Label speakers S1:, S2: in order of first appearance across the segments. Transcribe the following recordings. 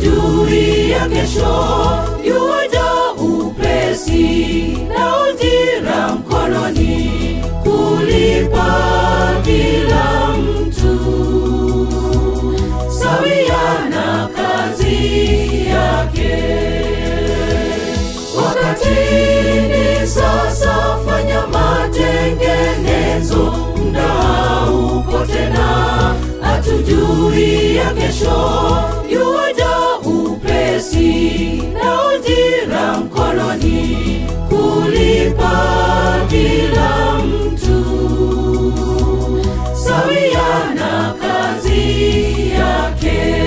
S1: hatujui ya kesho yuwaja upesi na ujira mkononi kulipa kila mtu sawia na kazi yake wakati ni sasa fanya matengenezo mda upo tena hatujui ya kesho yuwaja upesi na ujira mkononi kulipa kila mtu sawia na kazi yake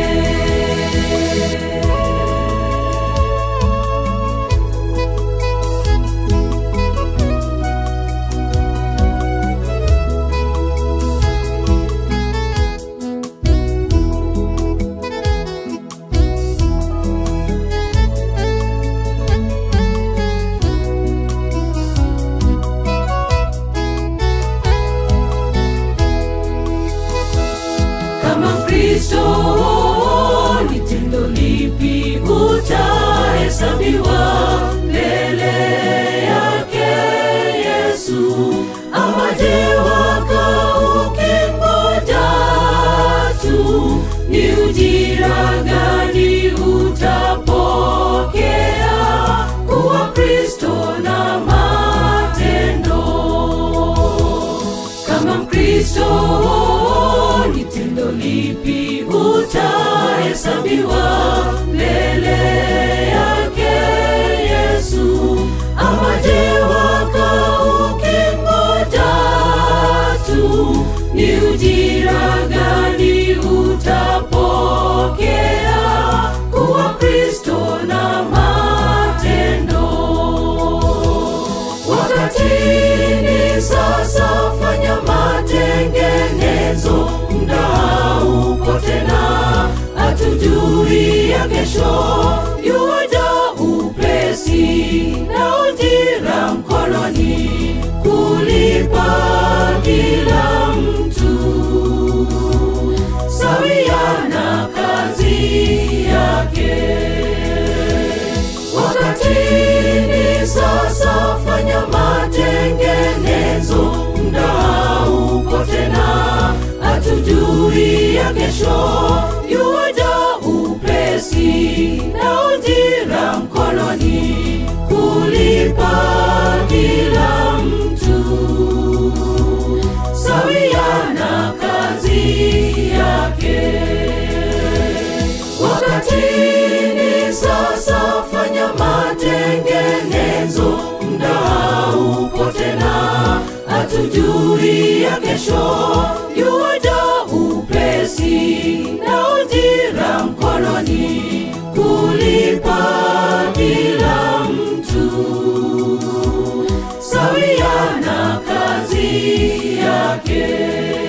S1: kama mkristo ni tendo lipi utahesabiwa mbele yake yesu amaje waka ukingoja tu ni ujira gani utapokea kuwa kristo na matendo kama mkristo ni tendo lipi utahesabiwa mbele yake yesu amaje waka ukingoja tu ni ujira gani utapokea kuwa kristo na matendo wakati ni sasa fanya matengenezo mda upo tena hatujui ya kesho yuwaja upesi na ujira mkononi kulipa kila mtu sawia na kazi yake wakati ni sasa fanya matengenezo mda upo tena hatujui ya kesho yuwaja upesi na ujira mkononi kulipa kila mtu sawia na kazi yake wakati ni sasa fanya matengenezo mda upo tena hatujui ya kesho yuwaja upesi na ujira mkononi kulipa kila mtu sawia na kazi yake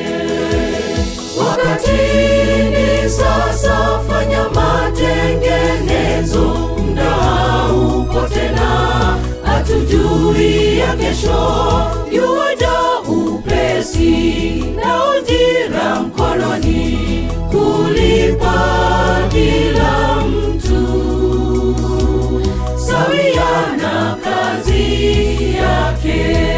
S1: wakati ni sasa fanya matengenezo mda upo tena hatujui ya kesho yuwaja upesi na ujira mkononi kulipa kila mtu sawia na kazi yake